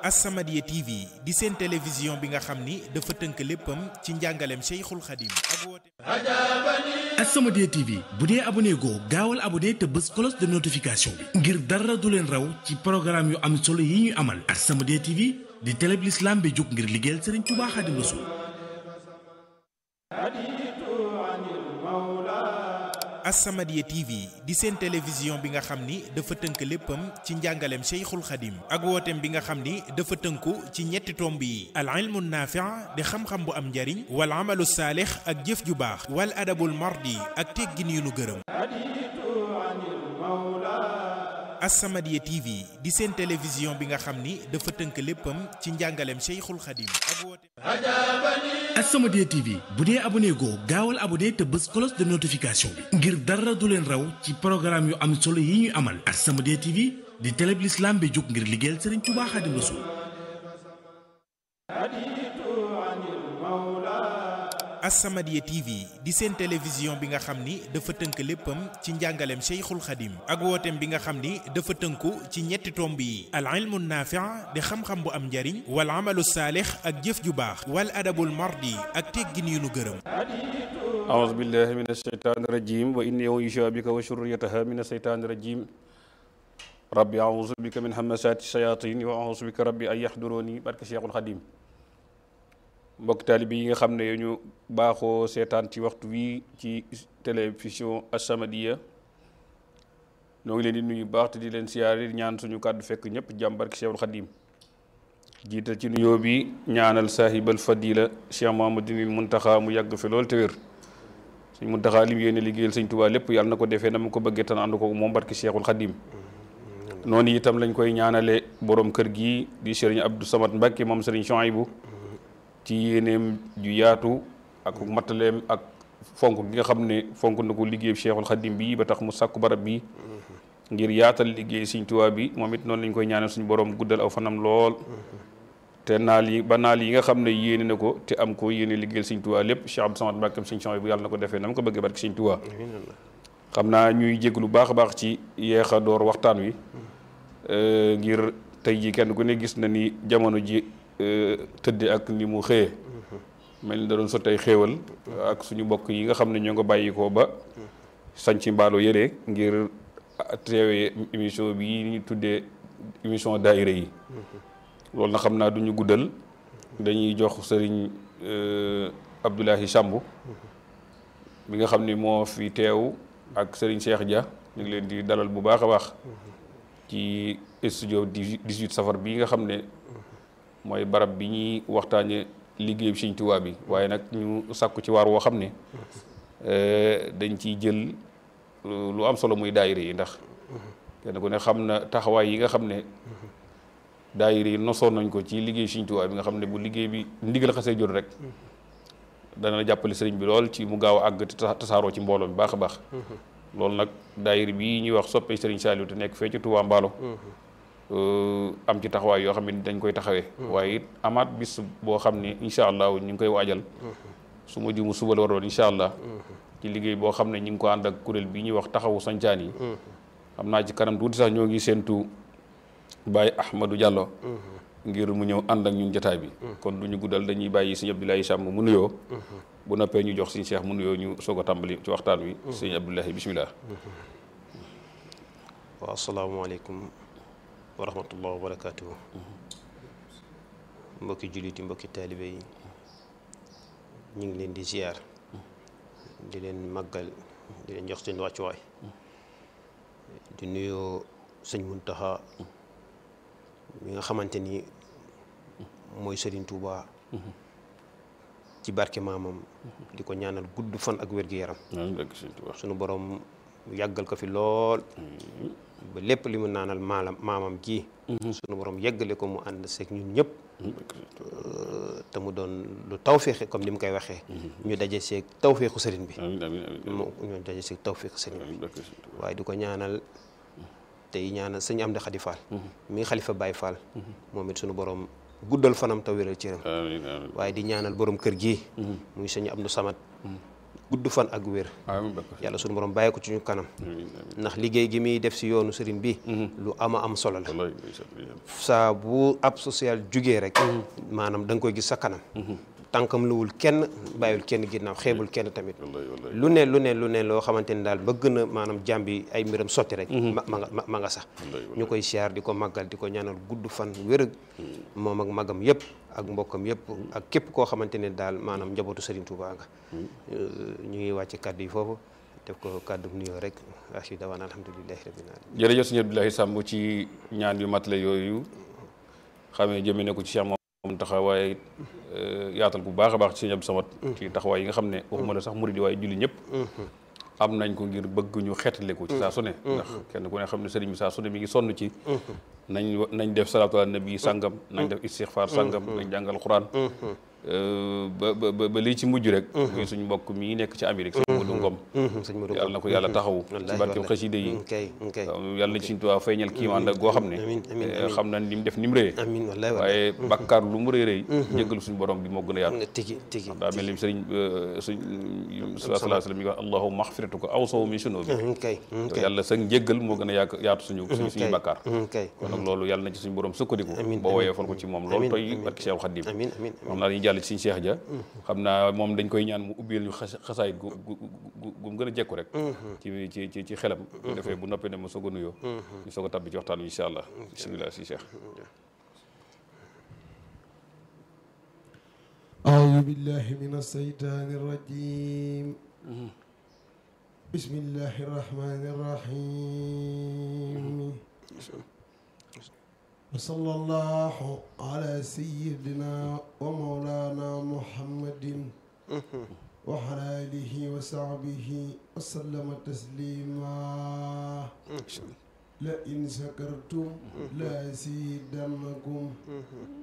As-Samadiyya TV di seen télévision bi nga xam ni dafa tënk léppam ci njàngaleem Cheikhul Khadim ak woote As-Samadiyya TV bu dee abonné goo gaawal abonné te bës cloche de notification bi ngir dara du leen raw ci programme yu am solo yi ñuy amal As-Samadiyya TV di télé bi l'islam bi jóg ngir liggéeyal Serigne Touba Khadim Rassoul As-Samadiyya TV di seen télévision bi nga xam ni dafa tënk léppam ci njàngaleem Cheikhul Khadim ak wooteem bi nga xam ni dafa tënku ci ñetti tomb yi al ilmu naafi' di xam-xam bu am njariñ wal amalu saalix ak jëf ju baax wal adabul mardi ak teggin yu nu gërëm As-Samadiyya TV di seen télévision bi nga xam ni dafa tënk léppam ci njàngaleem Cheikhul Khadim ak wooteem As-Samadiyya TV bu dee abonné goo gaawal abonné te bës cloche de notification bi ngir dara du leen raw ci programme yu am solo yi ñuy amal As-Samadiyya TV di télé bi l'islam bi jóg ngir liggéeyal Serigne Touba Khadim Rassoul As-Samadiyya TV di seen télévision bi nga xam ni dafa tënk léppam ci njàngaleem Cheikhul Khadim ak wooteem bi nga xam ni dafa tënku ci ñetti tomb yi al ilmu naafi' di xam-xam bu am njariñ wal amalu saalix ak jëf ju baax wal adabul mardi ak teggin yu nu gërëm أعوذ بالله من الشيطان الرجيم وإني أعيذها بك وذريتها من الشيطان الرجيم ربي أعوذ بك من همسات الشياطين وأعوذ بك ربي أن يحضروني barke Cheikhul Khadim mbokk taalibe yi nga xam ne ñu baaxoo seetaan ci waxtu wi ci télévision As-Samadiyya ñoo ngi leen di nuyu baax te di leen siyaare di ñaan suñu kàddu fekk ñëpp jàmm barke Cheikhul Khadim jiital ci nuyoo bi ñaanal saahibal fadila Cheikh Mamadou Muntaxa mu yàgg fi lool te wér suñ Muntaxa lim yéene liggéeyal sëñ Tuubaa lépp yàlla na ko defee na mu ko bëggee tan ànd ko moom barke Cheikhul Khadim noonu itam lañ koy ñaanale borom kër gi di sëriñ Abdou Samad Mbacke moom sëriñ Chouaïbou ci yéeneem ju yaatu ak mattaleem ak fonk gi nga xam ne fonk na ko liggéey Cheikhul Khadim bi ba tax mu sàkku barab bi ngir yaatal liggéey sëñ Tuubaa bi moom it noonu lañ koy ñaanal suñu borom guddal aw fanam lool te naal yi ba naal yi nga xam ne yéene na ko te am ko yéene liggéeyal sëñ Tuubaa lépp Cheikh Abdou Samad Mbacke sëñ Chouaïbou yàlla na ko defee na mu ko bëggee barke sëñ Tuubaa xam naa ñuy jégg lu baax a baax ci yeex a door waxtaan wi ngir tey ji kenn ku ne gis na ni jamono ji tëdde ak ni mu xëyee mel ni da doon sottay xéewal ak suñu mbokk yi nga xam ne ñoo nga bàyyi ko ba sañ ci mbaalo yëre ngir teewee émission bi ñu tuddee émission daayira yi loolu na xam naa duñu guddal dañuy jox sëriñ Abdoulahi Samb mi nga xam ni moo fi teew ak sëriñ Cheikh Dia ñu ngi leen di dalal bu baax a baax ci studio 18 safar bi nga xam ne mooy barab bi ñuy waxtaane liggéey bi Sëñ Tuubaa bi waaye nag ñu sàkku ci waar woo xam ne dañ ciy jël lu am solo muy daayira yi ndax kenn ku ne xam na taxawaay yi nga xam ne daayira yi nosoon nañ ko ci liggéey Sëñ Tuubaa bi nga xam ne bu liggéey bi ndigal xasee jot rek dana jàppale sëriñ bi lool ci mu gaaw a àgg te tasaaroo ci mbooloo mi baax a baax loolu nag daayira bii ñuy wax soppe sëriñ Saliou te nekk fee ci Touba Mballo am ci taxawaay yoo xam ne dañ koy taxawee waaye it amaat bis boo xam ne incha allah ñu ngi koy waajal su ma jumu suba la waroon incha allah ci liggéey boo xam ne ñu ngi ko ànd ak kuréel bi ñuy wax taxawu sancaan yi xam naa ci kanam tuuti sax ñoo ngi séentu Baye Ahmadou Diallo ngir mu ñëw ànd ak ñun jotaay bi kon du ñu guddal dañuy bàyyi sëñ Abdoulaye Samb mu nuyoo bu noppee ñu jox sëñ Cheikh mu nuyoo ñu soog a tàmbali ci waxtaan wi sëñ Abdoulaye bisimilah waaw asalaamaaleykum wa rahmatullah wa barakaatuhu mbokki jullit yi mbokki taalibe yi ñu ngi leen di ziar di leen màggal di leen jox seen wàccuwaay di nuyoo sëñ Muntaxa mi nga xamante ni mooy Sëriñ Tuuba ci barke maamam di ko ñaanal gudd fan ak wér-gu-yaram sunu borom yàggal ko fi lool ba lépp li mu naanal maalam maamam ji sunu borom yeggale ko mu ànd seeg ñun ñëpp te mu doon lu tawféexe comme ni mu koy waxee ñu daje seeg tawféexu sëriñ bi mu ñu daje seeg tawféexu sëriñ bi waaye di ko ñaanal tey ñaanal sëñ Amdi Xadi Fall mi xalifa Baay Fall moom it sunu borom guddal fanam te wéral cëram waaye di ñaanal borom kër gi muy sëñ Abdou Samad gudd fan ak wér amiin barke yàlla sunu borom bàyyi ko ci ñu kanam amiin amiin ndax liggéey gi muy def si yoonu sëriñ bi lu ama am solo la wallaay ndeysaan saa bu ab social jugee rek maanaam da nga koy gis sa kanam tànkam luwul kenn bàyyul kenn ginnaaw xeebul kenn tamit wallaay wallaay lu ne lu ne lu ne loo xamante ni daal bëgg na maanaam jàmbi ay mbiram sotti rek ma ma nga ma nga sax ñu koy siyaar di ko màggal di ko ñaanal gudd fan wér moom ak magam yëpp ak mbokkam yëpp ak képp koo xamante ne daal maanaam njabootu Serigne Touba nga ñu ngi wàcc kàddu yi foofu def ko kàddu nuyoo rek ashi dawaan alhamdulilahi rabbil alamin jërëjëf sëñ Abdoulaye Samb ci ñaan yu matale yooyu xamee jëmee ne ko ci Cheikh moom taxawaay it yaatal bu baax a baax ci sëñ Abdou Samad ci taxawaay yi nga xam ne waxuma la sax murid yi waaye julli ñëpp am nañ ko ngir bëgg ñu xeetale ko ci saa su ne ndax kenn ku ne xam ne sëriñ bi saa su ne mi ngi sonn ci nañ nañ def salaatu ala nabi sàngam nañ def istixfaar sàngam nañ jàngal xuraan ba ba ba lii ci mujj rek muy suñu mbokk mii nekk ci Amérique sëñ Modou Ngom sëñ Modou yàlla na ko yàlla taxawu ci barkeem xasida yi kay kay yàlla na ci suñu tubaab feeñal kiimaan la goo xam ne amiin amiin amiin xam na ni mu def ni mu rëyee amiin wallahi wallahi waaye bakkaar lu mu rëy rëy jéggalu suñu borom bi moo gën a yaatu nga tigi tigi daa mel ni sëriñ suñ sallallahu alayhi wa sallam mi ngi wax allahumma maxfiratuka awsaw min sunubi kay kay yàlla sa njéggal moo gën a yaatu yaatu suñu suñu suñu bakkaar kay kon nag loolu yàlla na ci suñu borom sukkandiku Amiin, boo amiin. woyee fal ko ci moom loolu Amiin, toy amiin. barki Seexul Xaddim amiin amiin xam naa dañuy jàll ci suñu Seex ja xam naa moom dañ koy ñaan mu ubbeel ñu xas xasaayit gu gu gu gu mu gën a jekku rek ci ci ci ci xelam bu defee bu noppee ne ma soog a nuyoo ñu soog a tabbi ci waxtaan wi incha allah bisimilah si Seex أعوذ بالله من الشيطان الرجيم بسم الله الرحمن الرحيم وصلى الله على سيدنا ومولانا محمد وعلى آله وصحبه وسلم تسليما لئن شكرتم لأزيدنكم